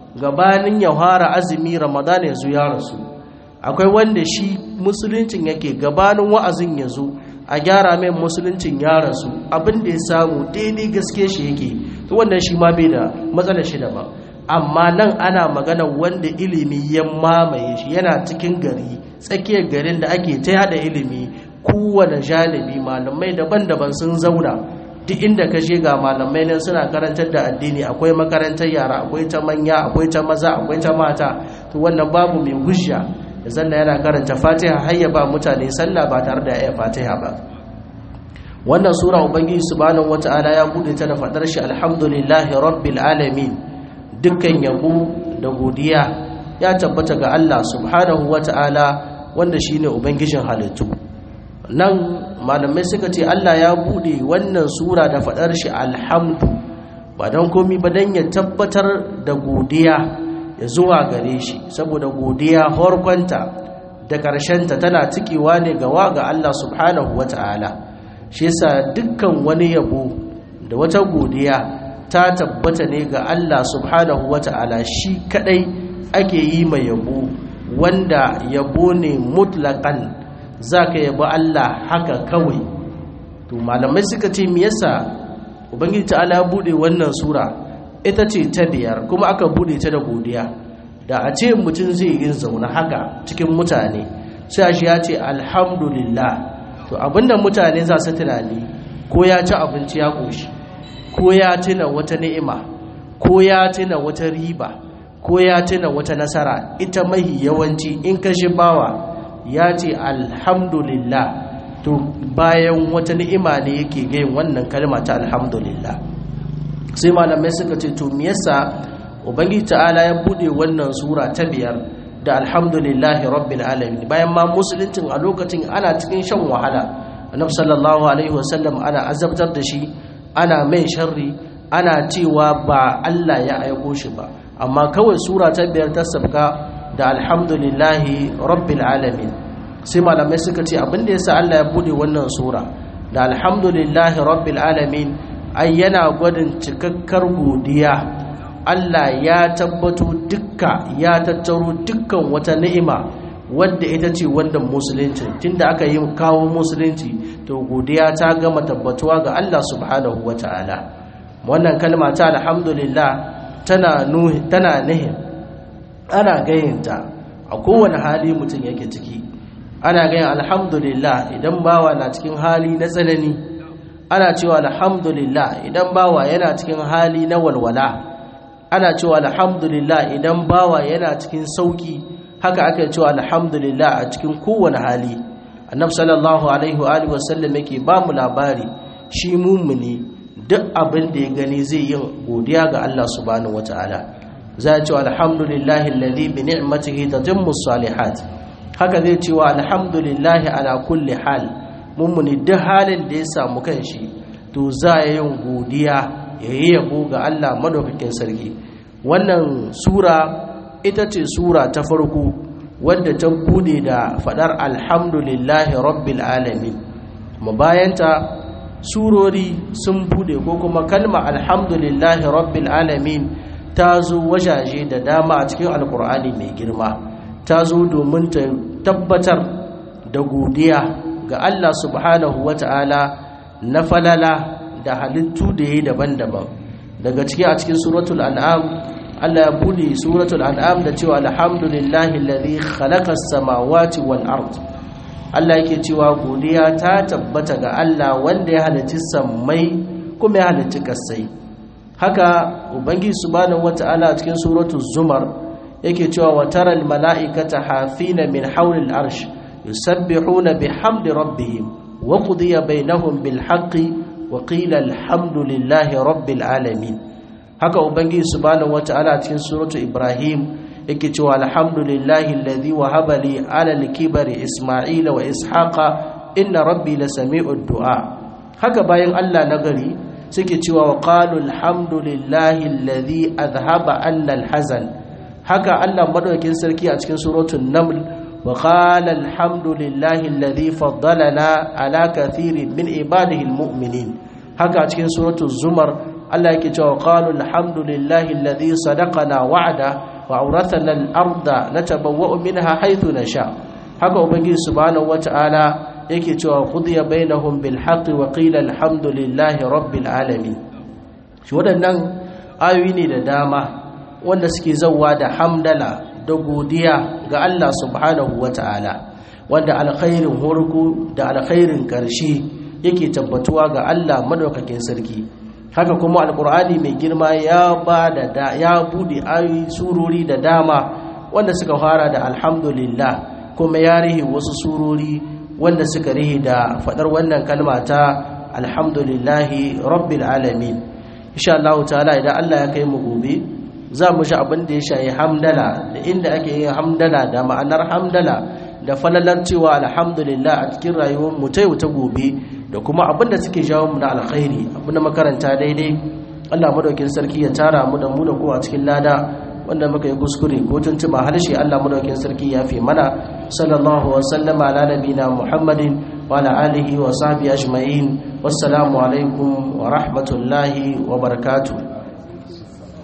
gabanin ya fara azumi ramadan ya zo ya rasu akwai wanda shi musuluncin yake gabanin wa'azin ya zo a gyara mai musuluncin ya rasu abin da ya samu daidai gaske shi yake to wannan shi ma bai da matsalar shi daban amma nan ana magana wanda ilimi ya mamaye shi yana cikin gari tsakiyar garin da ake ta yada ilimi kowane jalibi malamai daban-daban sun zauna duk inda ka je ga malamai nan suna karantar da addini akwai makarantar yara akwai ta manya akwai ta maza akwai ta mata to wannan babu mai hujja da zanna yana karanta fatiha har ya ba mutane sallah ba tare da ya fatiha ba wannan sura ubangiji subhanahu wataala ya bude ta da fadar shi alhamdulillahi rabbil alamin dukkan yabo da godiya ya tabbata ga Allah subhanahu wataala wanda shine ubangijin halittu nan malamai suka ce Allah ya bude wannan sura da fadar shi alhamdu ba don komi ba don ya tabbatar da godiya ya zuwa gare shi saboda godiya horkonta da ƙarshenta tana cikewa ne gawa ga Allah subhanahu wa ta'ala shi yasa dukkan wani yabo da wata godiya ta tabbata ne ga Allah subhanahu wa ta'ala shi kadai ake yi mai yabo wanda yabo ne mutlaƙan za ka yabo Allah haka kawai to malamai suka ce me yasa ubangiji ta'ala ya bude wannan sura ita ce ta biyar kuma aka bude ta da godiya da a ce mutum zai yi zaune haka cikin mutane sai shi ya ce alhamdulillah to abinda mutane za su tunani ko ya ci abinci ya koshi ko ya tuna wata ni'ima ko ya tuna wata riba ko ya tuna wata nasara ita mahi yawanci in ka shi bawa ya ce alhamdulillah to bayan wata ni'ima ne yake gayin wannan kalma ta alhamdulillah sai malamai suka ce to me yasa ubangiji ta'ala ya bude wannan sura ta biyar da alhamdulillahi rabbil alamin bayan ma musuluncin a lokacin ana cikin shan wahala annabi sallallahu alaihi wasallam ana azabtar da shi ana mai sharri ana cewa ba Allah ya aiko shi ba amma kawai sura ta biyar ta sabka da alhamdulillahi rabbil alamin sai malamai suka ce abinda yasa Allah ya bude wannan sura da alhamdulillahi rabbil alamin ai yana gwadin cikakkar godiya Allah ya tabbato dukka ya tattaro dukkan wata ni'ima wadda ita ce wanda musulunci tunda aka yi kawo musulunci to godiya ta gama tabbatuwa ga Allah subhanahu wata'ala wannan kalma ta alhamdulillah tana nuhi tana nihin ana gayinta a kowane hali mutum yake ciki ana gayin alhamdulillah idan bawa na cikin hali na tsanani ana cewa alhamdulillah idan bawa yana cikin hali na walwala ana cewa alhamdulillah idan bawa yana cikin sauki haka aka cewa alhamdulillah a cikin kowane hali annabi sallallahu alaihi wa alihi wasallam yake ba mu labari shi mumuni duk abin da ya gani zai yin godiya ga Allah subhanahu wataala za ya ce alhamdulillah alladhi bi ni'matihi tatimmu salihat haka zai cewa alhamdulillah ala kulli hal mummuni duk halin da ya samu kanshi to za ya yin godiya ya yi yabo ga Allah madaukakin sarki wannan sura ita ce sura ta farko wadda ta bude da fadar alhamdulillahi rabbil alamin kuma bayanta surori sun bude ko kuma kalma alhamdulillahi rabbil alamin ta zo wajaje da dama a cikin alkur'ani mai girma ta zo domin ta tabbatar da godiya ga Allah subhanahu wata'ala na falala da halittu da yi daban-daban daga ciki a cikin suratul an'am Allah ya bude suratul an'am da cewa alhamdulillahi alladhi khalaqa as-samawati wal ard Allah yake cewa godiya ta tabbata ga Allah wanda ya halicci sammai kuma ya halicci kasai haka ubangiji subhanahu wata'ala a cikin suratul zumar yake cewa wa taral mala'ikata hafina min hawlil arsh yusabbihuna bihamdi rabbihim wa qudiya bainahum bil haqqi wa qila alhamdulillahi rabbil alamin haka ubangiji subhanahu wata'ala cikin suratu ibrahim yake cewa alhamdulillahi alladhi wahaba li ala al-kibari isma'ila wa ishaqa inna rabbi lasami'ud du'a haka bayan Allah nagari suke cewa wa qalu alhamdulillahi alladhi adhhaba anna al-hazan haka Allah madaukakin sarki a cikin suratul naml wa qala alhamdulillahi alladhi faddalana ala kathirin min ibadihi almu'minin haka a cikin suratul zumar Allah yake cewa qalu alhamdulillahi alladhi sadaqana wa'ada wa awrathana al-arda natabawwa'u minha haythu nasha haka ubangiji subhanahu wata'ala yake cewa qudiya bainahum bil haqqi wa qila alhamdulillahi rabbil alamin shi waɗannan ayoyi ne da dama wanda suke zauwa da hamdala da godiya ga Allah subhanahu wata'ala wanda alkhairin hurku da alkhairin ƙarshe yake tabbatuwa ga Allah madaukakin sarki haka kuma alkur'ani mai girma ya ba da ya bude ayoyi surori da dama wanda suka fara da alhamdulillah kuma ya rihe wasu surori wanda suka rihe da fadar wannan kalma ta alhamdulillahi rabbil alamin insha Allah ta'ala idan Allah ya kai mu gobe za mu ji abin da ya shayi hamdala da inda ake yin hamdala da ma'anar hamdala da falalar cewa alhamdulillah a cikin rayuwar mu ta yau ta gobe da kuma abin da suke jawo mu na alkhairi abin da makaranta daidai Allah madaukin sarki ya tara mu da mu da kowa cikin lada wanda muka yi kuskure ko tuntuma harshe Allah madaukin sarki ya fi mana sallallahu wa sallama ala nabina muhammadin wa ala alihi wa sahbihi ajma'in wassalamu alaikum wa rahmatullahi wa barakatuh